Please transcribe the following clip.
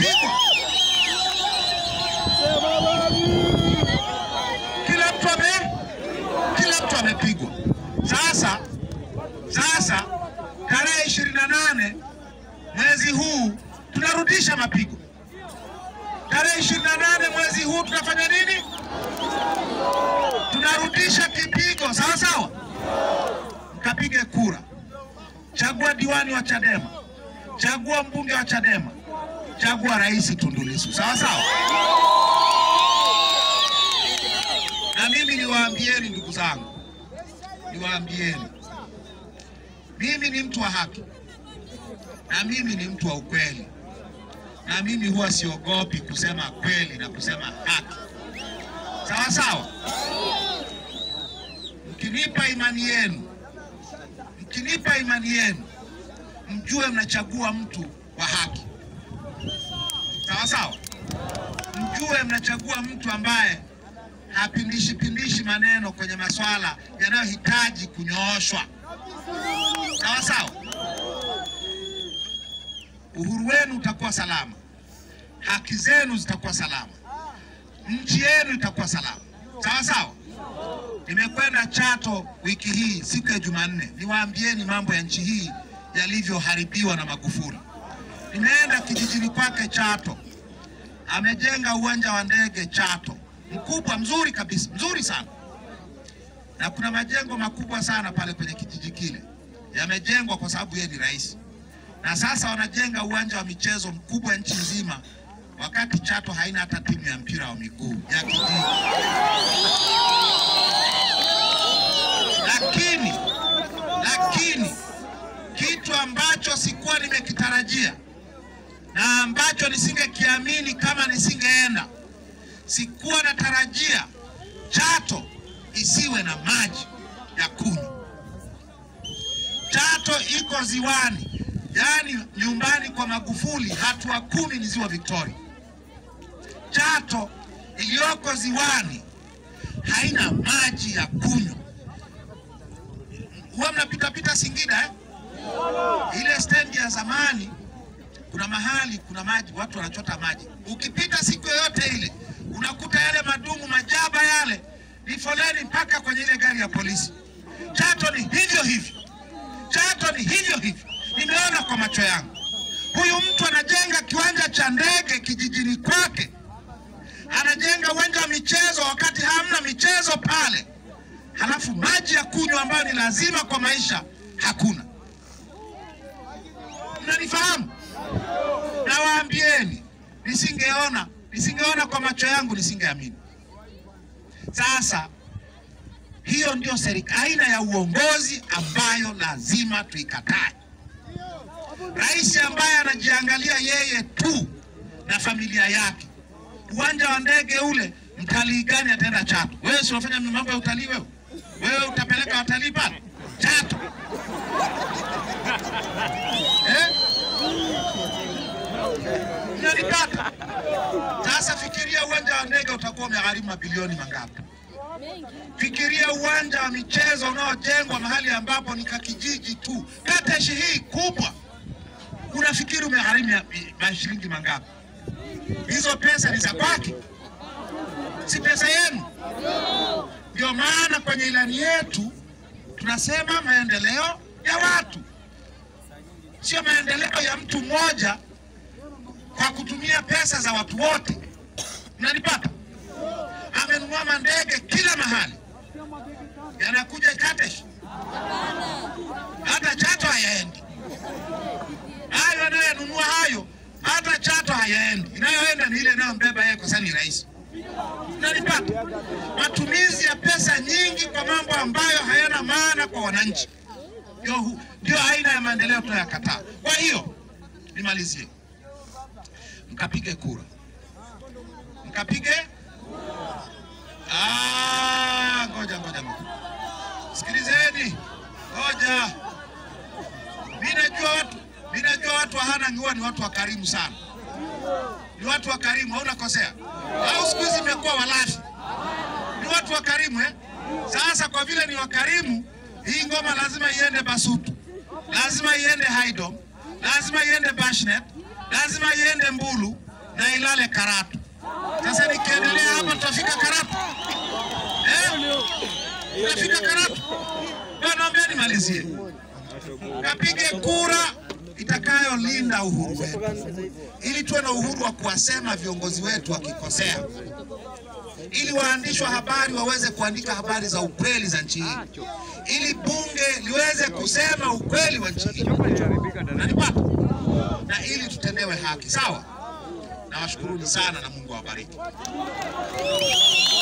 amepigwa. Kila mtu ame kila mtu amepigwa. Sasa sasa tarehe ishirini na nane mwezi huu tunarudisha mapigo. Tarehe ishirini na nane mwezi huu tunafanya nini? Tunarudisha kipigo, sawa sawa. Mkapige kura, chagua diwani wa Chadema, chagua mbunge wa Chadema, chagua rais Tundu Lissu, sawa sawa. Na mimi niwaambieni ndugu zangu, niwaambieni, mimi ni mtu wa haki na mimi ni mtu wa ukweli, na mimi huwa siogopi kusema kweli na kusema haki, sawa sawa. Mkinipa imani yenu, mkinipa imani yenu, mjue mnachagua mtu wa haki, sawa sawa. Mjue mnachagua mtu ambaye hapindishi pindishi maneno kwenye masuala yanayohitaji kunyooshwa, sawa sawa. Uhuru wenu utakuwa salama, haki zenu zitakuwa salama, nchi yenu itakuwa salama, sawa sawa. Nimekwenda Chato wiki hii siku ya Jumanne, niwaambieni mambo ya nchi hii yalivyoharibiwa na Magufuli. Nimeenda kijijini kwake Chato, amejenga uwanja wa ndege Chato mkubwa mzuri kabisa, mzuri sana, na kuna majengo makubwa sana pale kwenye kijiji kile yamejengwa kwa sababu yeye ni rais, na sasa wanajenga uwanja wa michezo mkubwa nchi nzima, wakati Chato haina hata timu ya mpira wa miguu ya kijiji. Lakini lakini kitu ambacho sikuwa nimekitarajia na ambacho nisingekiamini kama nisingeenda sikuwa natarajia Chato isiwe na maji ya kunywa. Chato iko ziwani, yaani nyumbani kwa Magufuli, hatua kumi ni ziwa Victoria. Chato iliyoko ziwani haina maji ya kunywa. Huwa mnapitapita Singida eh? Ile stendi ya zamani kuna mahali kuna maji, watu wanachota maji. Ukipita siku yoyote ile unakuta yale madumu majaba yale ni foleni mpaka kwenye ile gari ya polisi. Chato ni hivyo hivyo, Chato ni hivyo hivyo, nimeona kwa macho yangu. Huyu mtu anajenga kiwanja cha ndege kijijini kwake, anajenga uwanja wa michezo wakati hamna michezo pale, halafu maji ya kunywa ambayo ni lazima kwa maisha hakuna. Mnanifahamu? Nawaambieni, nisingeona nisingeona kwa macho yangu nisingeamini. Sasa hiyo ndio serikali, aina ya uongozi ambayo lazima tuikatae. Rais ambaye anajiangalia yeye tu na familia yake. Uwanja wa ndege ule, mtalii gani ataenda Chato? Wewe si unafanya mambo ya utalii wewe? Wewe utapeleka watalii pale Chato eh? Mnanipata? Sasa fikiria uwanja wa ndege utakuwa umegharimu mabilioni mangapi? Fikiria uwanja wa michezo unaojengwa mahali ambapo ni kakijiji tu, Kateshi hii kubwa, unafikiri umegharimu ya- ya shilingi mangapi? Hizo pesa ni za kwake, si pesa yenu. Ndio maana kwenye ilani yetu tunasema maendeleo ya watu, sio maendeleo ya mtu mmoja kwa kutumia pesa za watu wote. Mnanipata? Amenunua mandege kila mahali, yanakuja Katesh, hata Chato hayaendi. Hayo anayenunua hayo, hata Chato hayaendi. Inayoenda ni ile inayombeba yeye, kwa sababu ni rais. Mnanipata? Matumizi ya pesa nyingi kwa mambo ambayo hayana maana kwa wananchi, ndio hu- ndio aina ya maendeleo tunayokataa. Kwa hiyo nimalizie mkapige kura, mkapige. Ah, ngoja ngoja ngoja, sikilizeni, ngoja. Mimi najua watu, mimi najua watu wa Hanang' huwa ni watu wakarimu sana, ni watu wakarimu, hauna kosea. Au siku hizi imekuwa walafi, ni watu wakarimu eh? Sasa kwa vile ni wakarimu, hii ngoma lazima iende Basutu, lazima iende Haydom, lazima iende Bashnet, lazima iende Mbulu, na ilale Karatu. Sasa nikiendelea hapa tutafika Karatu eh? Tutafika Karatu. Bwana, naomba nimalizie, kapige kura itakayolinda uhuru wetu, ili tuwe na uhuru wa kuwasema viongozi wetu wakikosea, ili waandishi wa habari waweze kuandika habari za ukweli za nchi hii, ili bunge liweze kusema ukweli wa nchi hii, nanipata, na ili tutendewe haki. Sawa, nawashukuruni sana na Mungu awabariki.